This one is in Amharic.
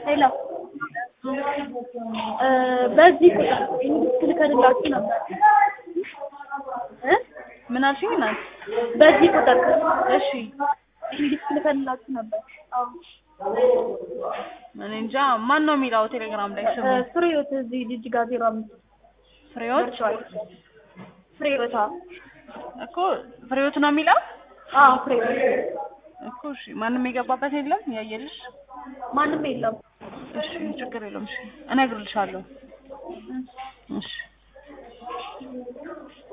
ሄሎ በዚህ ቁጥር ልከንላችሁ ነበር እ ምን አልሽኝ እናት? በዚህ ቁጥር እሺ እንግዲህ ልከንላችሁ ነበር። አዎ እኔ እንጃ ማን ነው የሚለው ቴሌግራም ላይ ስሙ? ፍሬህይወት እዚህ ልጅ ጋር ዜሮ አምስት ፍሬዎት ደርሷል። ፍሬህይወት አዎ እኮ ፍሬዎት ነው የሚለው አዎ ፍሬህይወት እኮ እሺ ማንም የገባበት የለም ያየልሽ? ማንም የለም። እሺ ችግር የለውም እሺ እነግርልሻለሁ እሺ